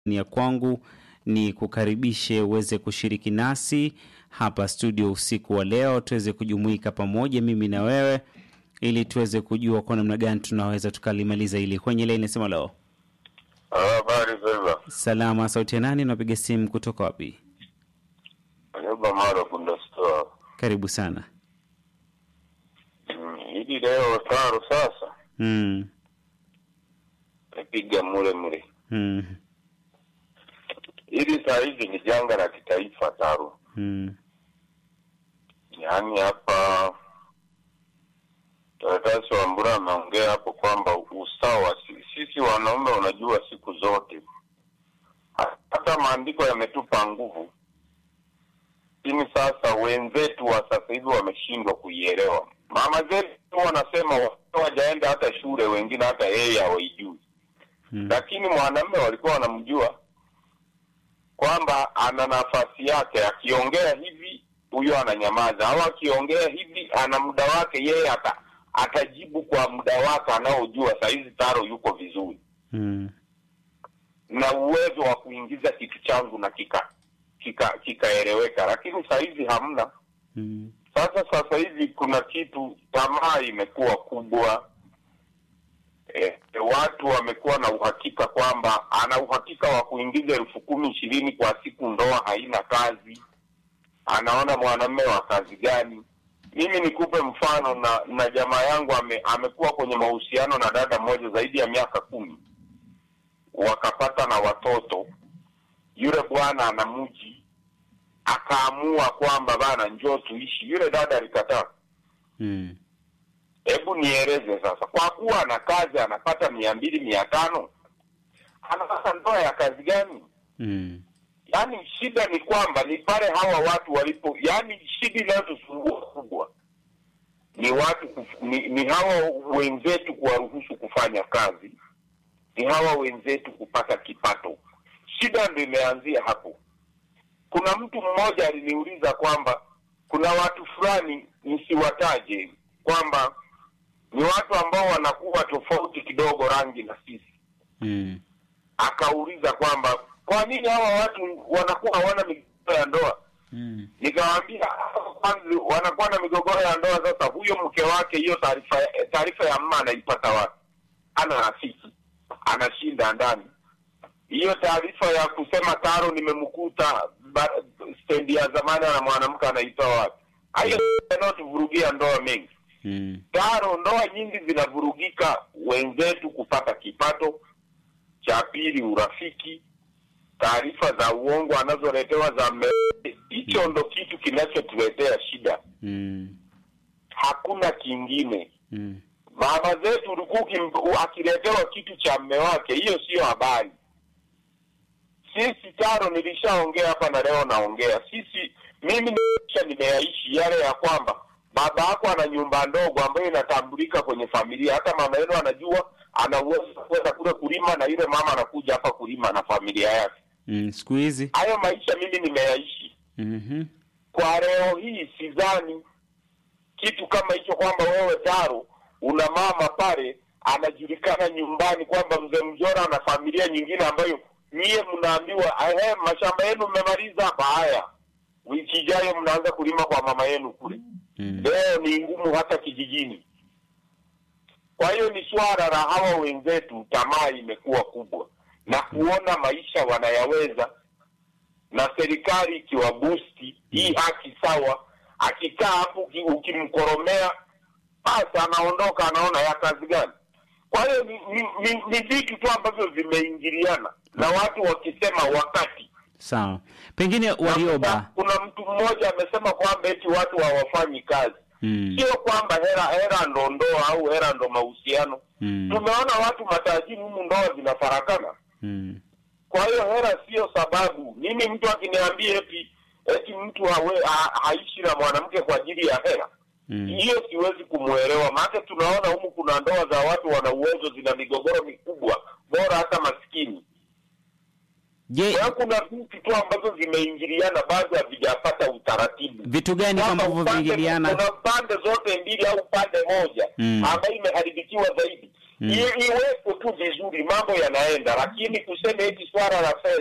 ni ya kwangu ni kukaribishe uweze kushiriki nasi hapa studio usiku wa leo, tuweze kujumuika pamoja mimi na wewe, ili tuweze kujua kwa namna gani tunaweza tukalimaliza hili. Kwenye ile inasema leo Habari Beba. salama, sauti ya nani? Unapiga simu kutoka wapi? Ayuba Mara Bunda Store. Karibu sana. Mm, Hili leo taro sasa Mm. nipiga mule mule. Mm. Hili saa hizi ni janga la kitaifa taro. Mm. Yaani hapa Taratasi wa Mbura ameongea hapo kwamba usawa, si- sisi wanaume, unajua siku zote ha- hata maandiko yametupa nguvu, lakini sasa wenzetu wa sasa hivi wameshindwa kuielewa. Mama zetu wanasema watoto wajaenda hata shule, wengine hata yeye hawaijui Mm. lakini mwanamume walikuwa wanamjua kwamba ana nafasi yake, akiongea hivi huyo ananyamaza, au akiongea hivi ana muda wake, yeye ata, atajibu kwa muda wake anaojua. Sahizi Taro yuko vizuri Mm. na uwezo wa kuingiza kitu changu na kika kika kikaeleweka, lakini sahizi hamna. Mm. Sasa sasa hivi kuna kitu, tamaa imekuwa kubwa. E, watu wamekuwa na uhakika kwamba ana uhakika wa kuingiza elfu kumi ishirini kwa siku, ndoa haina kazi, anaona mwanamume wa kazi gani? Mimi nikupe mfano na na jamaa yangu ame, amekuwa kwenye mahusiano na dada mmoja zaidi ya miaka kumi, wakapata na watoto. Yule bwana ana mji, akaamua kwamba bana, njoo tuishi. Yule dada alikataa. Mm. Hebu nieleze sasa, kwa kuwa ana kazi anapata mia mbili mia tano anapata ndoa ya kazi gani? Mm. Yaani shida ni kwamba ni pale hawa watu walipo, yaani shida inayotusumbua kubwa ni watu kuf, ni, ni hawa wenzetu kuwaruhusu kufanya kazi, ni hawa wenzetu kupata kipato. Shida ndio imeanzia hapo. Kuna mtu mmoja aliniuliza kwamba kuna watu fulani nisiwataje, kwamba ni watu ambao wanakuwa tofauti kidogo rangi na sisi Mm. akauliza kwamba kwa nini hawa watu wanakuwa hawana migogoro ya ndoa. Mm. Nikamwambia hawa kwanza wanakuwa na migogoro ya ndoa. Sasa huyo mke wake, hiyo taarifa taarifa ya mma anaipata wapi? Ana rafiki, anashinda ndani. Hiyo taarifa ya kusema Taro nimemkuta ba- stendi ya zamani na mwanamke anaitoa wapi? Hayo yanayotuvurugia ndoa mengi. Mm. Taro, ndoa nyingi zinavurugika, wenzetu kupata kipato. Cha pili, urafiki, taarifa za uongo anazoletewa za mme. Hicho ndo kitu kinachotuletea shida, Mm. hakuna kingine. Mm. Mama zetu ulikuwa ukim- akiletewa kitu cha mme wake, hiyo siyo habari. Sisi Taro, nilishaongea hapa na leo naongea, sisi mimi nisha nimeyaishi yale ya kwamba baba yako ana nyumba ndogo ambayo inatambulika kwenye familia, hata mama yenu anajua ana uwezo wa kwenda kule kulima, na yule mama anakuja hapa kulima na familia yake. Mm. Siku hizi Hayo maisha mimi nimeyaishi. Mhm. Kwa leo hii sidhani kitu kama hicho, kwamba wewe Taro una mama pale anajulikana nyumbani kwamba mzee Mjora ana familia nyingine ambayo nyie mnaambiwa ehe, mashamba yenu mmemaliza hapa, haya wiki ijayo mnaanza kulima kwa mama yenu kule. Mm. Leo ni ngumu hata kijijini. Kwa hiyo ni swala la hawa wenzetu, tamaa imekuwa kubwa na kuona maisha wanayaweza, na serikali ikiwabusti hii haki sawa, akikaa hapo uki- ukimkoromea, basi anaondoka, anaona ya kazi gani? Kwa hiyo ni, ni, ni, ni vitu tu ambavyo vimeingiliana na watu wakisema wakati Sawa. Pengine Warioba. kuna mtu mmoja amesema kwamba eti watu hawafanyi kazi Mm. sio kwamba hera hera ndo ndoa au hera ndo mahusiano. Mm. Tumeona watu matajiri humu ndoa zinafarakana. Mm. Kwa hiyo hera sio sababu. Mimi mtu akiniambia eti eti mtu hawe, ha, haishi na mwanamke kwa ajili ya hera, Mm. hiyo siwezi kumwelewa. Maana tunaona humu kuna ndoa za watu wana uwezo, zina migogoro mikubwa, bora hata maskini. Je, Kwa hiyo kuna vitu tu ambazo zimeingiliana, bado havijapata utaratibu. vitu gani Kwamba ambavyo upande- vinaingiliana? Kuna pande zote mbili au pande moja Mm. ambayo imeharibikiwa zaidi. I- iwepo tu vizuri, mambo yanaenda, lakini kusema eti swala la fedha